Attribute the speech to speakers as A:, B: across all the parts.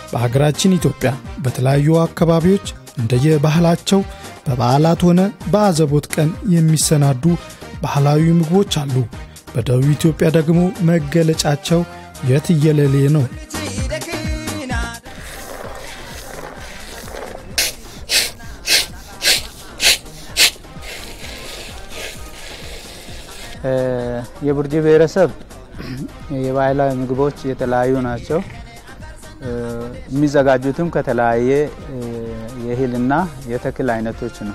A: በሀገራችን ኢትዮጵያ በተለያዩ አካባቢዎች እንደየባህላቸው በበዓላት ሆነ በአዘቦት ቀን የሚሰናዱ ባህላዊ ምግቦች አሉ። በደቡብ ኢትዮጵያ ደግሞ መገለጫቸው የትየለሌ ነው።
B: የቡርጂ ብሔረሰብ የባህላዊ ምግቦች የተለያዩ ናቸው። የሚዘጋጁትም ከተለያየ የእህልና የተክል አይነቶች ነው።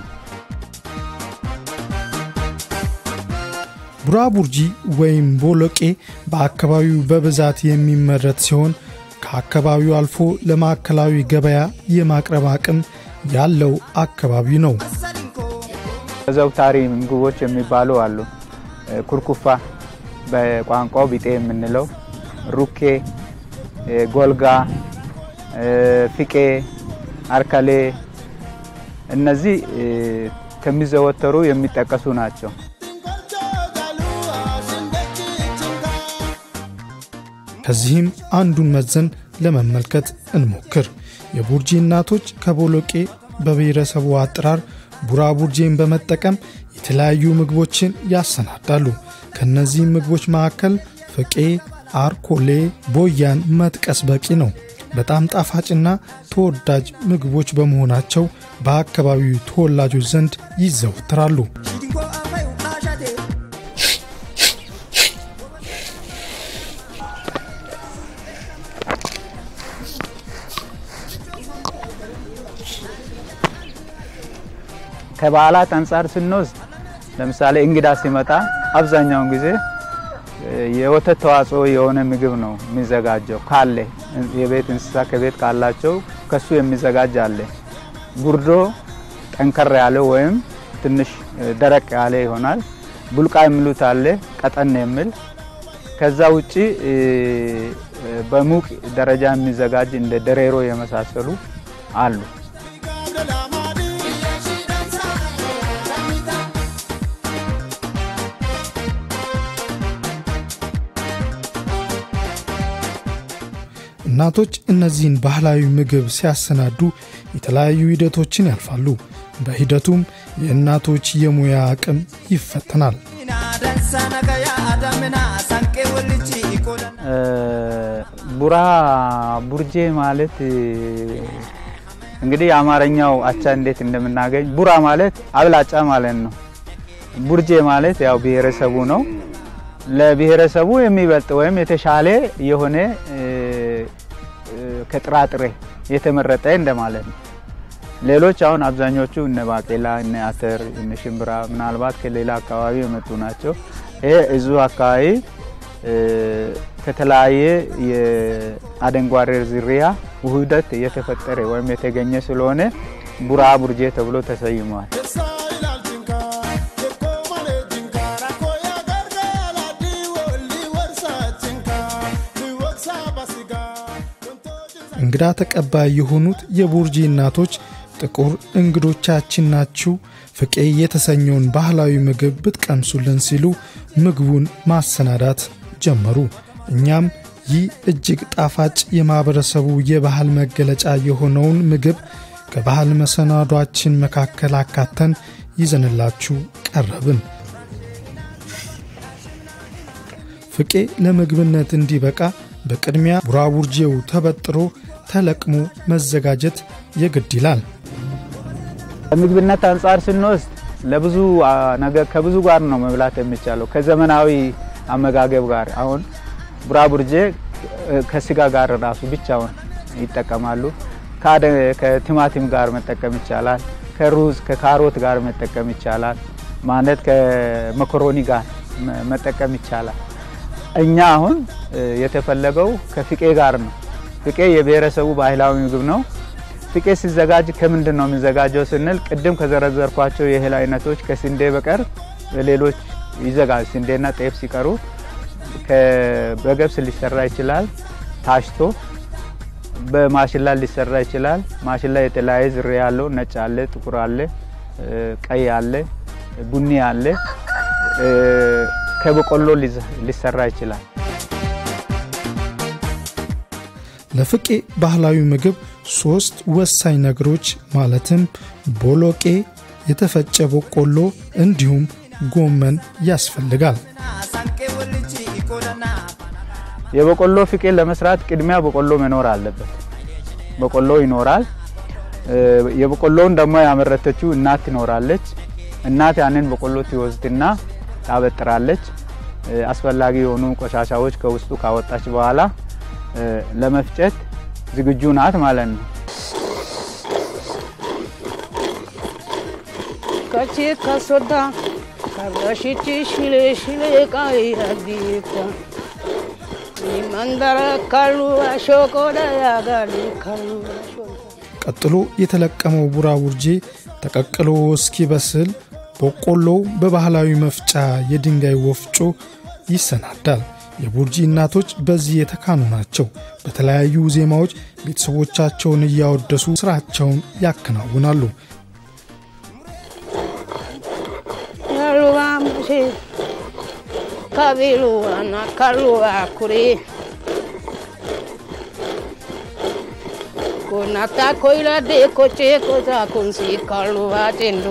A: ቡራቡርጂ ወይም ቦሎቄ በአካባቢው በብዛት የሚመረት ሲሆን ከአካባቢው አልፎ ለማዕከላዊ ገበያ የማቅረብ አቅም ያለው አካባቢ ነው።
B: ዘውታሪ ምግቦች የሚባሉ አሉ። ኩርኩፋ በቋንቋው ቢጤ የምንለው፣ ሩኬ፣ ጎልጋ፣ ፍቄ፣ አርከሌ እነዚህ ከሚዘወተሩ የሚጠቀሱ ናቸው።
A: ከዚህም አንዱን መዘን ለመመልከት እንሞክር። የቡርጂ እናቶች ከቦሎቄ በብሔረሰቡ አጠራር ቡራቡርጄን በመጠቀም የተለያዩ ምግቦችን ያሰናዳሉ። ከእነዚህም ምግቦች መካከል ፍቄ፣ አርኮሌ፣ ቦያን መጥቀስ በቂ ነው። በጣም ጣፋጭና ተወዳጅ ምግቦች በመሆናቸው በአካባቢው ተወላጆች ዘንድ ይዘወትራሉ።
B: ከበዓላት አንጻር ስንወስድ ለምሳሌ እንግዳ ሲመጣ አብዛኛውን ጊዜ የወተት ተዋጽኦ የሆነ ምግብ ነው የሚዘጋጀው። ካለ የቤት እንስሳ ከቤት ካላቸው ከሱ የሚዘጋጅ አለ። ጉርዶ ጠንከር ያለ ወይም ትንሽ ደረቅ ያለ ይሆናል። ቡልቃ የሚሉት አለ ቀጠን የሚል። ከዛ ውጪ በሙቅ ደረጃ የሚዘጋጅ እንደ ደሬሮ የመሳሰሉ አሉ።
A: እናቶች እነዚህን ባህላዊ ምግብ ሲያሰናዱ የተለያዩ ሂደቶችን ያልፋሉ። በሂደቱም የእናቶች የሙያ አቅም ይፈተናል።
B: ቡራ ቡርጄ ማለት እንግዲህ የአማርኛው አቻ እንዴት እንደምናገኝ ቡራ ማለት አብላጫ ማለት ነው። ቡርጄ ማለት ያው ብሔረሰቡ ነው። ለብሔረሰቡ የሚበልጥ ወይም የተሻለ የሆነ ከጥራጥሬ የተመረጠ እንደማለት ነው። ሌሎች አሁን አብዛኞቹ እነ ባቄላ፣ እነ አተር፣ እነ ሽምብራ ምናልባት ከሌላ አካባቢ የመጡ ናቸው። ይሄ እዙ አካባቢ ከተለያየ የአደንጓሬ ዝርያ ውህደት የተፈጠረ ወይም የተገኘ ስለሆነ ቡራ ቡርጄ ተብሎ ተሰይመዋል።
A: እንግዳ ተቀባይ የሆኑት የቡርጂ እናቶች ጥቁር እንግዶቻችን ናችሁ፣ ፍቄ የተሰኘውን ባህላዊ ምግብ ብትቀምሱልን ሲሉ ምግቡን ማሰናዳት ጀመሩ። እኛም ይህ እጅግ ጣፋጭ የማኅበረሰቡ የባህል መገለጫ የሆነውን ምግብ ከባህል መሰናዷችን መካከል አካተን ይዘንላችሁ ቀረብን። ፍቄ ለምግብነት እንዲበቃ በቅድሚያ ቡራቡርጄው ተበጥሮ ተለቅሞ መዘጋጀት የግድ ይላል።
B: ከምግብነት አንጻር ስንወስድ ለብዙ ነገር ከብዙ ጋር ነው መብላት የሚቻለው ከዘመናዊ አመጋገብ ጋር። አሁን ቡራቡርጄ ከስጋ ጋር ራሱ ብቻውን ይጠቀማሉ። ከቲማቲም ጋር መጠቀም ይቻላል። ከሩዝ ከካሮት ጋር መጠቀም ይቻላል። ማለት ከመኮሮኒ ጋር መጠቀም ይቻላል። እኛ አሁን የተፈለገው ከፍቄ ጋር ነው። ፍቄ የብሔረሰቡ ባህላዊ ምግብ ነው። ፍቄ ሲዘጋጅ ከምንድን ነው የሚዘጋጀው ስንል ቅድም ከዘረዘርኳቸው የእህል አይነቶች ከስንዴ በቀር ሌሎች ይዘጋጅ ስንዴና ጤፍ ሲቀሩ በገብስ ሊሰራ ይችላል። ታሽቶ በማሽላ ሊሰራ ይችላል። ማሽላ የተለያየ ዝርያ ያለው ነጭ አለ፣ ጥቁር አለ፣ ቀይ አለ፣ ቡኒ አለ። ከበቆሎ ሊሰራ ይችላል።
A: ለፍቄ ባህላዊ ምግብ ሦስት ወሳኝ ነገሮች ማለትም ቦሎቄ፣ የተፈጨ በቆሎ እንዲሁም ጎመን ያስፈልጋል።
B: የበቆሎ ፍቄ ለመስራት ቅድሚያ በቆሎ መኖር አለበት። በቆሎ ይኖራል። የበቆሎውን ደግሞ ያመረተችው እናት ትኖራለች። እናት ያንን በቆሎ ትወስድና ታበጥራለች። አስፈላጊ የሆኑ ቆሻሻዎች ከውስጡ ካወጣች በኋላ ለመፍጨት ዝግጁ ናት ማለት ነው።
C: ከቺ ከሶዳ ከረሽቺ ሽሌ ሽሌ ቃይ አዲታ መንደረ ካሉ አሾቆዳ ያጋሊ ካሉ
A: ቀጥሎ የተለቀመው ቡራቡርጄ ተቀቅሎ እስኪበስል በቆሎው በባህላዊ መፍጫ የድንጋይ ወፍጮ ይሰናዳል። የቡርጂ እናቶች በዚህ የተካኑ ናቸው። በተለያዩ ዜማዎች ቤተሰቦቻቸውን እያወደሱ ስራቸውን ያከናውናሉ።
C: ያሉባ መሼ ካቢሉ አና ካሉባ ኩሪ ኮናታ ኮይላዴ ኮቼ ኮዛ ኩንሲ ካሉባ ቴንዱ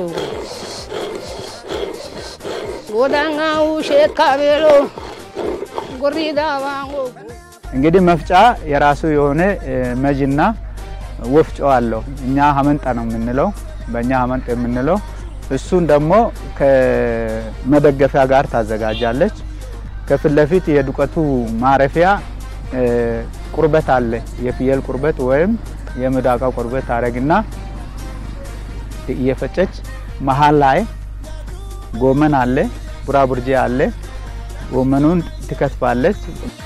C: ጎዳና ውሼ ካቤሎ ጉሪዳ ዋንጎ
B: እንግዲህ መፍጫ የራሱ የሆነ መጅና ወፍጮ አለው። እኛ ሀመንጣ ነው የምንለው፣ በእኛ ሀመንጥ የምንለው እሱን ደግሞ ከመደገፊያ ጋር ታዘጋጃለች። ከፊት ለፊት የዱቀቱ ማረፊያ ቁርበት አለ። የፍየል ቁርበት ወይም የምዳቃ ቁርበት ታረግና እየፈጨች መሀል ላይ ጎመን አለ፣ ቡራቡርጄ አለ። ጎመኑን ትከትፋለች።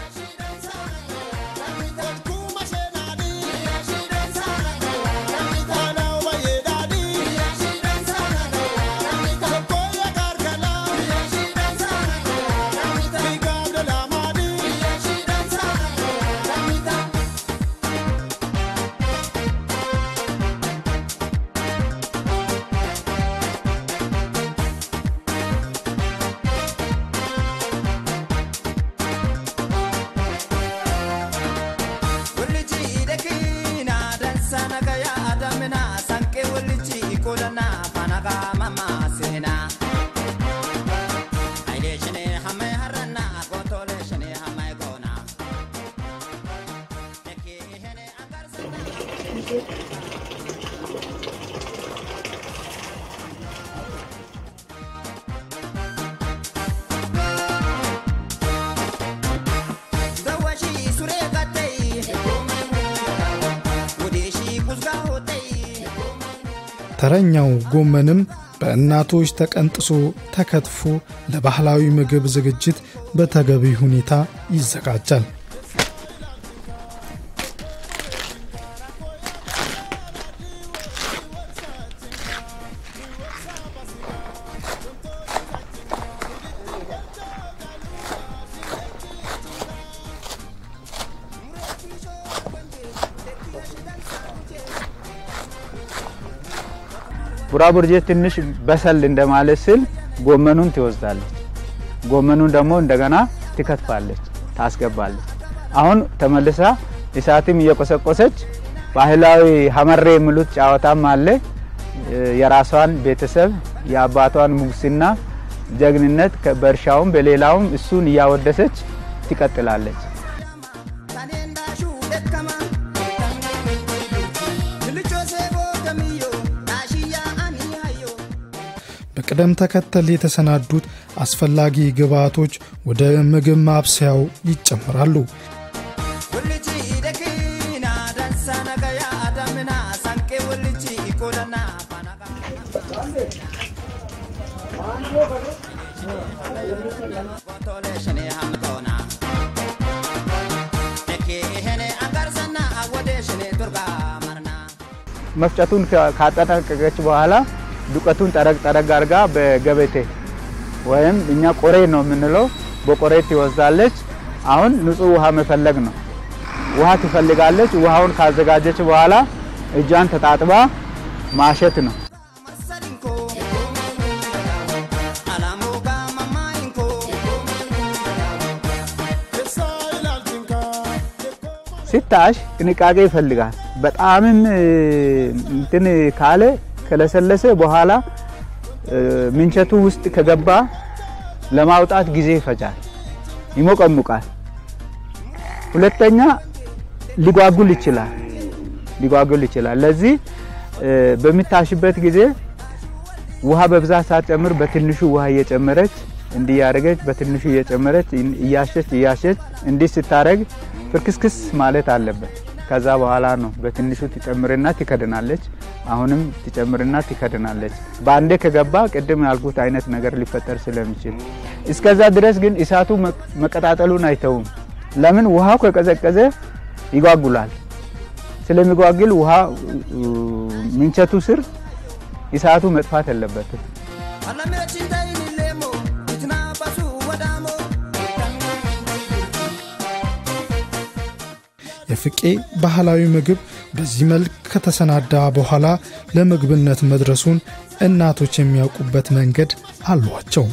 A: ተረኛው ጎመንም በእናቶች ተቀንጥሶ ተከትፎ ለባህላዊ ምግብ ዝግጅት በተገቢ ሁኔታ ይዘጋጃል። ቡራቡርጄ ትንሽ በሰል እንደማለት ስል ጎመኑን ትወስዳለች። ጎመኑን ደግሞ እንደገና ትከትፋለች፣ ታስገባለች። አሁን ተመልሳ እሳትም እየቆሰቆሰች ባህላዊ ሀመሬ የሚሉት ጨዋታም አለ። የራሷን ቤተሰብ የአባቷን ሙግስና ጀግንነት በእርሻውም በሌላውም እሱን እያወደሰች ትቀጥላለች። በቅደም ተከተል የተሰናዱት አስፈላጊ ግብዓቶች ወደ ምግብ ማብሰያው ይጨምራሉ።
B: መፍጨቱን ካጠናቀቀች በኋላ ዱቀቱን ጠረግ ጠረግ አድርጋ በገበቴ ወይም እኛ ቆሬ ነው የምንለው በቆሬ ትወስዳለች። አሁን ንጹህ ውሃ መፈለግ ነው። ውሃ ትፈልጋለች። ውሃውን ካዘጋጀች በኋላ እጇን ተጣጥባ ማሸት ነው። ሲታሽ ጥንቃቄ ይፈልጋል። በጣምም እንትን ካለ ከለሰለሰ በኋላ ምንቸቱ ውስጥ ከገባ ለማውጣት ጊዜ ይፈጃል፣ ይሞቀሙቃል። ሁለተኛ ሊጓጉል ይችላል ሊጓጉል ይችላል። ለዚህ በሚታሽበት ጊዜ ውሃ በብዛት ሳትጨምር በትንሹ ውሃ እየጨመረች እንዲህ ያደረገች በትንሹ እየጨመረች እያሸች እያሸች እንዲህ ስታረግ ፍርክስክስ ማለት አለበት። ከዛ በኋላ ነው በትንሹ ትጨምርና ትከድናለች። አሁንም ትጨምርና ትከድናለች። በአንዴ ከገባ ቅድም ያልኩት አይነት ነገር ሊፈጠር ስለሚችል እስከዛ ድረስ ግን እሳቱ መቀጣጠሉን አይተውም። ለምን ውሃው ከቀዘቀዘ ይጓጉላል። ስለሚጓግል ውሃ ምንቸቱ ስር እሳቱ መጥፋት የለበትም።
A: የፍቄ ባህላዊ ምግብ በዚህ መልክ ከተሰናዳ በኋላ ለምግብነት መድረሱን እናቶች የሚያውቁበት መንገድ አሏቸው።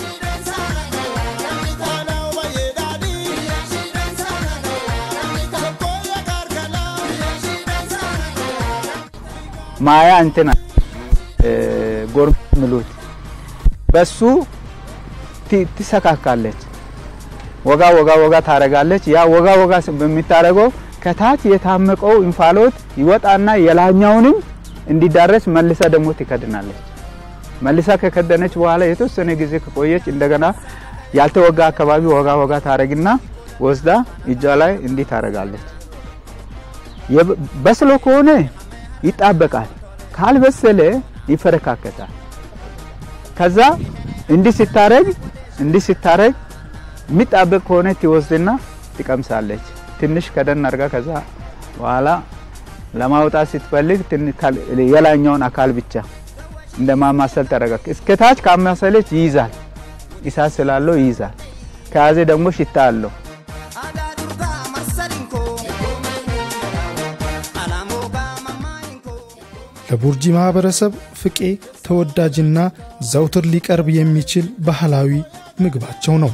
B: ማያ እንትና ጎርም ምሉት በሱ ትሰካካለች። ወጋ ወጋ ወጋ ታረጋለች። ያ ወጋ ወጋ በሚታረገው ከታች የታመቀው እንፋሎት ይወጣና የላኛውንም እንዲዳረስ መልሳ ደግሞ ትከድናለች። መልሳ ከከደነች በኋላ የተወሰነ ጊዜ ከቆየች እንደገና ያልተወጋ አካባቢ ወጋ ወጋ ታረግና ወስዳ እጇ ላይ እንዲህ ታረጋለች። በስሎ ከሆነ ይጣበቃል፣ ካልበሰለ ይፈረካከታል። ከዛ እንዲህ ሲታረግ እንዲህ ሲታረግ የሚጣበቅ ከሆነ ትወስድና ትቀምሳለች። ትንሽ ከደን አድርጋ ከዛ በኋላ ለማውጣት ስትፈልግ የላኛውን አካል ብቻ እንደ ማማሰል ተረጋ። እስከታች ካማሰለች ይይዛል፣ እሳት ስላለው ይይዛል። ከያዘ ደግሞ ሽታ አለው።
A: ለቡርጂ ማህበረሰብ ፍቄ ተወዳጅና ዘውትር ሊቀርብ የሚችል ባህላዊ ምግባቸው ነው።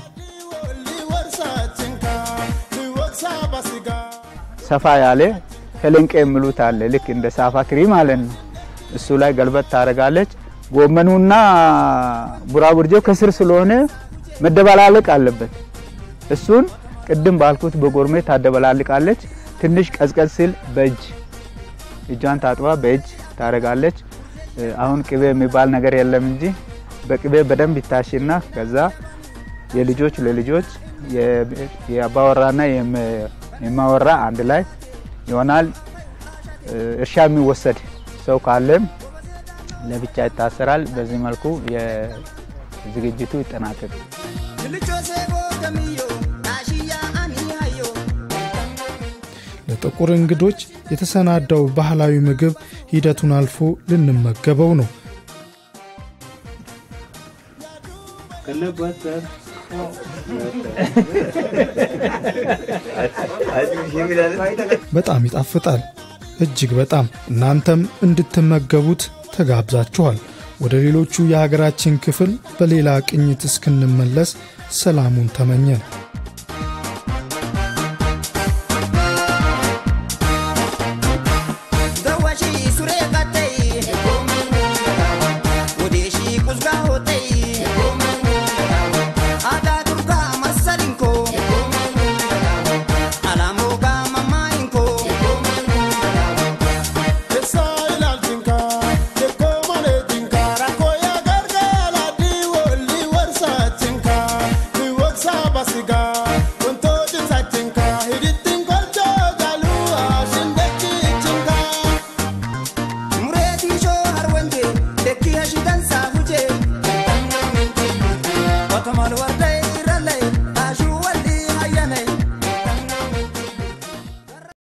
B: ሰፋ ያለ ከለንቄ የሚሉት አለ። ልክ እንደ ሳፋ ክሪ ማለት ነው። እሱ ላይ ገልበት ታደርጋለች። ጎመኑና ቡራቡርጄው ከስር ስለሆነ መደበላለቅ አለበት። እሱን ቅድም ባልኩት በጎርሜ ታደበላልቃለች። ትንሽ ቀዝቀዝ ሲል በእጅ እጇን ታጥባ በእጅ ታደርጋለች። አሁን ቅቤ የሚባል ነገር የለም እንጂ በቅቤ በደንብ ይታሽና ከዛ የልጆች ለልጆች የአባወራና የማወራ አንድ ላይ ይሆናል። እርሻ የሚወሰድ ሰው ካለም ለብቻ ይታሰራል። በዚህ መልኩ ዝግጅቱ ይጠናቀቅ።
A: ለጥቁር እንግዶች የተሰናዳው ባህላዊ ምግብ ሂደቱን አልፎ ልንመገበው ነው። በጣም ይጣፍጣል፣ እጅግ በጣም። እናንተም እንድትመገቡት ተጋብዛችኋል። ወደ ሌሎቹ የሀገራችን ክፍል በሌላ ቅኝት እስክንመለስ ሰላሙን ተመኘን።